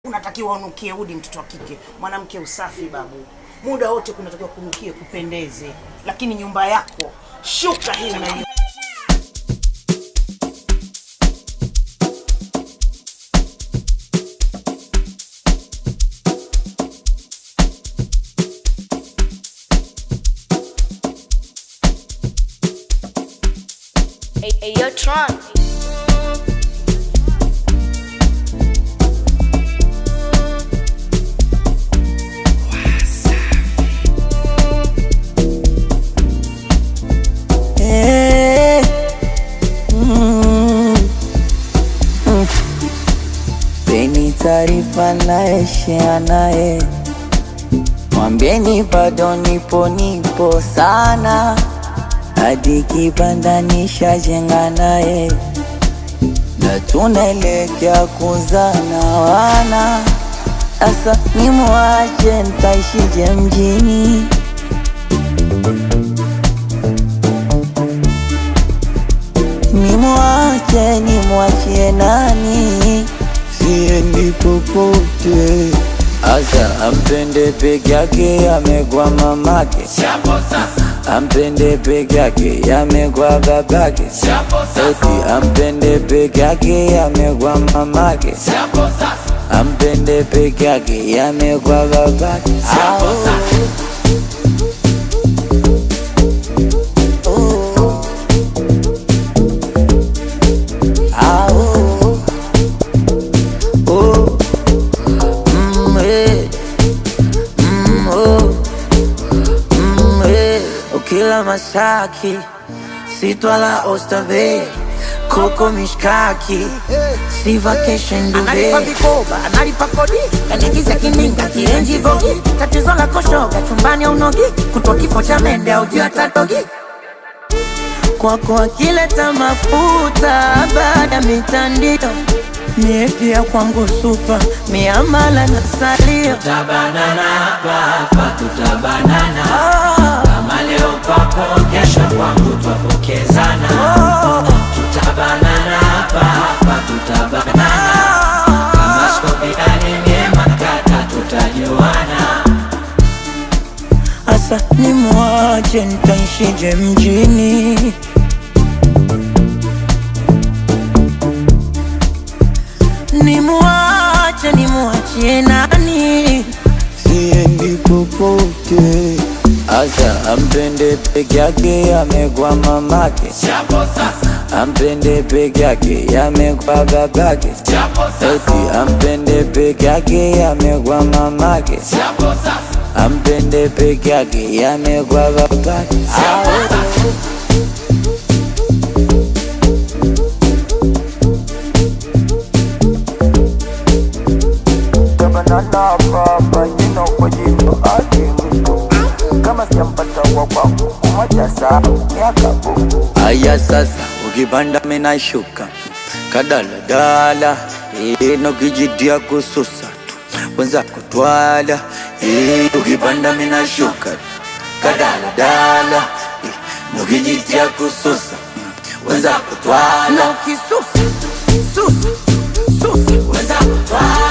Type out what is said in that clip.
unatakiwa unukie udi, mtoto wa kike, mwanamke usafi babu, muda wote kunatakiwa kunukie, kupendeze. Lakini nyumba yako shuka hii na hiyo Hey, hey, yo, Tron. Eh, mm, mm. Peni taarifa naye share naye, mwambieni bado nipo nipo sana, hadi kibanda nishajenga naye, na tunaelekea kuzana wana. Asa nimwache ntaishije mjini? Nimwache nimwachie nani? Siendi popote, asa ampende peke yake, amegwa mamake, ampende peke yake, amegwa babake, eti ampende peke yake, amegwa mamake, ampende peke yake, amegwa babake. Oh. Ah, oh, oh, mm, eh, mm, oh, mm, eh. Ukila mashaki sitwala Oysterbay koko mishkaki si vacation analipa Dubai vikoba analipa kodi kanigiza kininga kienji vogi tatizo la koshoga chumbani au nogi kutwa kifo cha mende au juu atatogi kwako akileta mafuta baada ya mitandio mie pia kwangu supa miamala na salio tutabanana hapa hapa tutabanana Ah, kama leo kwako kesho kwangu twapokezana ah, tutabanana hapa hapa tutabanana kama skopiani nyema kata tutajuana asa nimwache ntaishije mjini nimwache nimwachie nani siendi popote asa ampende peke yake amegwa mamake ampende peke yake amegwa babake eti ampende peke yake amegwa mamake ampende peke yake amegwa babake Banana jino kwa jino hadi mwisho kama sijampata wa kwangu kumoja saa miaka buku aya sasa ukipanda minashuka kadaladala ino kijitia kususa tu wenza kutwala Eh, ukipanda minashuka kadaladala ino kijitia kususa wenza kutwala na ukisusa susa susa weza kutwala